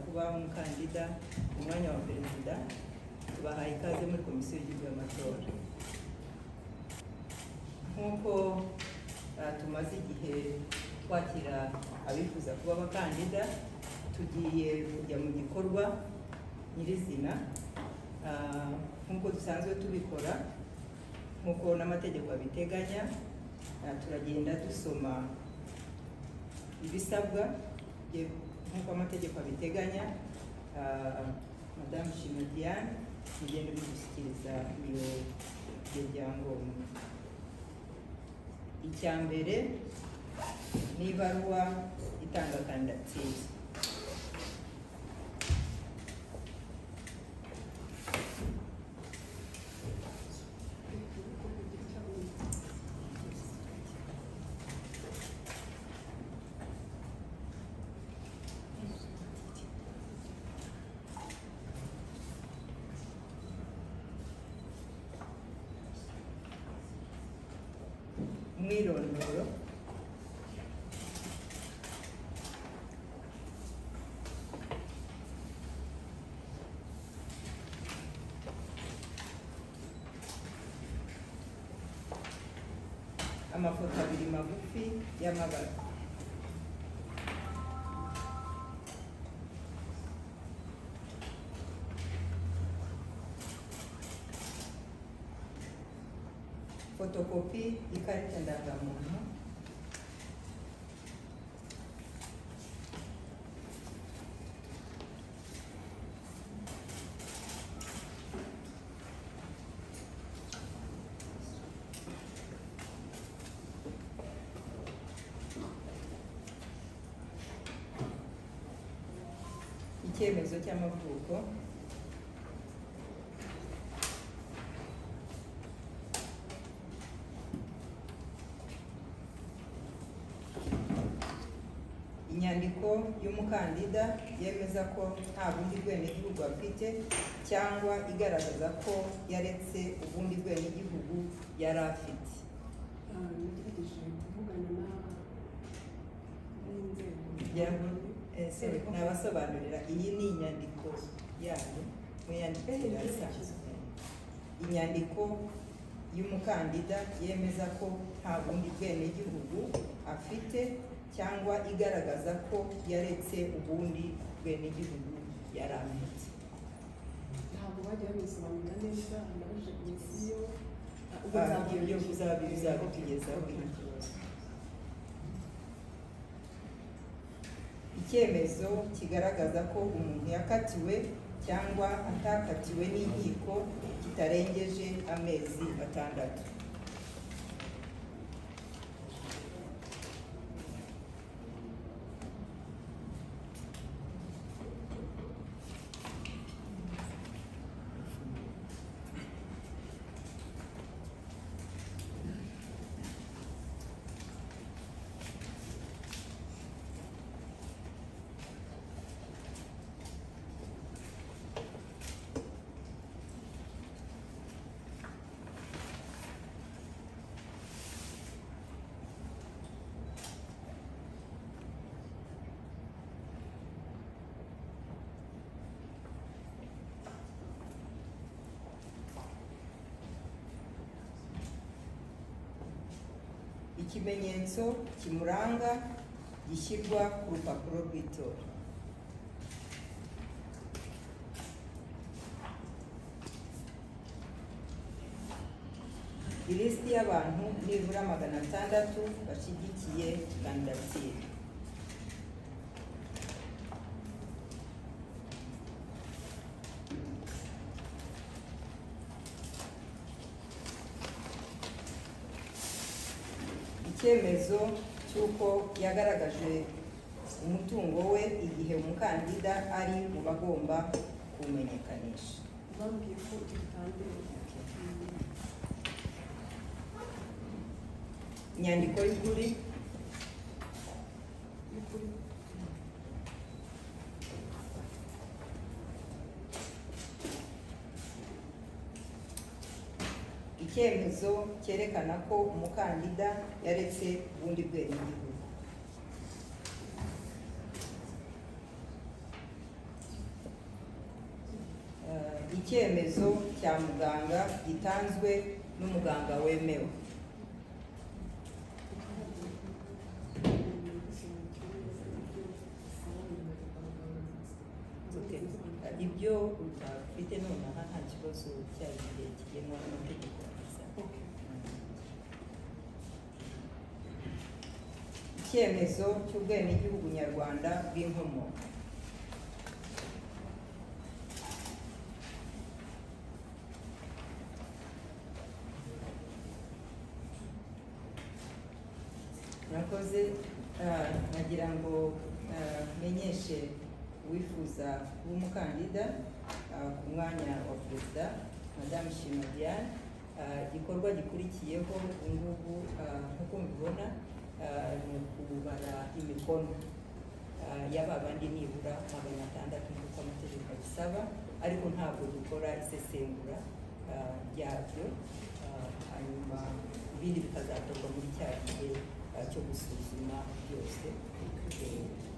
kubaha umukandida ku mwanya wa perezida tubahaye ikaze muri komisiyo y'igihugu y'amatora nk'uko uh, tumaze igihe twakira abifuza kuba abakandida tugiye kujya mu gikorwa nyirizina uh, nk'uko dusanzwe tubikora nk'uko n'amategeko abiteganya uh, turagenda dusoma ibisabwa bye- nk'uko amategeko abiteganya uh, madamu shima diane mugenda bidushyikiriza iyo ibyo byangombwa icya mbere ni ibaruwa itanga kandidatire umwirondoro amafoto abiri magufi y'amabara fotokopi y'ikarita ndangamuntu icyemezo cy'amavuko inyandiko y'umukandida yemeza ko nta bundi bwenegihugu afite cyangwa igaragaza ko yaretse ubundi bwenegihugu yari afite nagerageje kuvugana n'inzego Yabo, eh, sorry, nabasobanurira iyi ni inyandiko yayo mu yandikira isanzwe inyandiko y'umukandida yemeza ko nta bundi bwenegihugu afite cyangwa igaragaza ko yaretse ubundi bwenegihugu yari afite ntabwo bagiye babisobanura neza nabajije komisiyo Ah, ibyo bizabi bizabitugezaho nta kibazo icyemezo kigaragaza ko umuntu yakatiwe cyangwa atakatiwe n'inkiko kitarengeje amezi atandatu ikimenyetso kimuranga gishyirwa ku rupapuro rw'itora ilisiti y'abantu nibura magana atandatu bashyigikiye kandidatire icyemezo cy'uko yagaragaje umutungo we igihe umukandida ari mu bagomba kuwumenyekanisha bambwiye ko dutangira inyandiko y'ukuri y'ukuri icyemezo cyerekana ko umukandida yaretse ubundi bwenegihugu icyemezo cya muganga gitanzwe n'umuganga wemewe Okay. ibyo udafite nonaha nta kibazo cyari igihe kigengwa n'amategeko myiza icyemezo cy'ubwenegihugu nyarwanda bw'inkomoko nakoze ah, nagira ngo ah, menyeshe uwifuza kuba umukandida ah, ku mwanya wa perezida madamu shima diane Ah, igikorwa gikurikiyeho ubu ngubu ah, nk'uko mubibona ah, ni ukubara imikono Ah, ya babandi nibura magana atandatu nk'uko amategeko abisaba ariko ntabwo dukora isesengura ah, ryabyo Ah, hanyuma ibindi bikazakorwa muri cya gihe ah, cyo gusuzuma byose Eh,